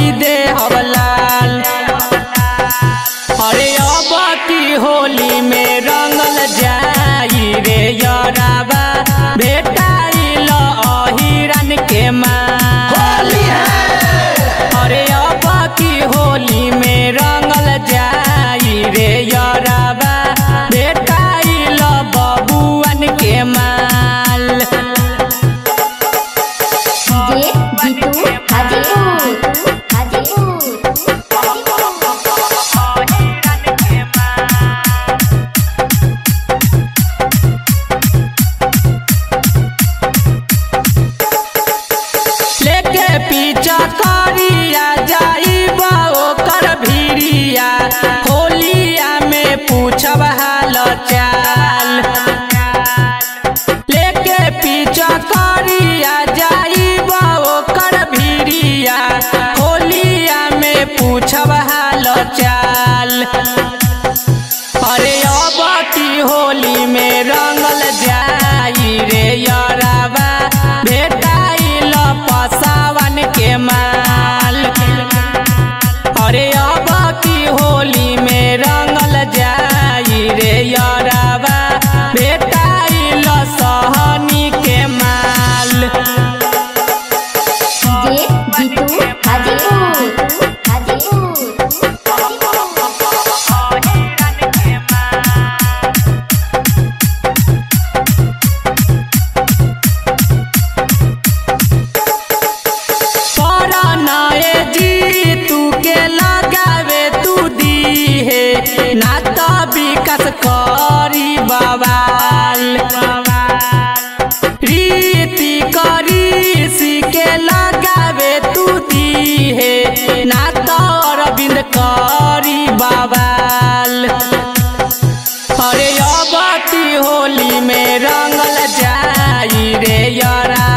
कई दे हवलाल अरे अब की होली में रंगल जाई रे यराबा भेटाइल अहिरन के माल अरे अब की होली में रंगल जाई रे यराबा भेटाइल बबुअन के माल डीजे जीतू हाजीपुर हाजीपुर लेके पीछा करिया जाइब ओकर भिड़िया होलिया में पूछब हाल चाल लेके पीछा करिया जाइब ओकर भिड़िया होलिया में पूछब हाल चाल अरे अब की होली में रंगल जाई रे यराबा भेटाइल पसावन के माल अरे अब की होली में रंगल जाई रे यराबा भेटाइल सहनी के माल डीजे जीतू हाजीपुर हाजीपुर परनाए जी तू के लगावे तू दी है ना तो विकास करी बवाल रीति करी सी के लगावे तू दी है ना तो अरविंद करी बवाल अरे अब की होली में रंगल जाई रे यरा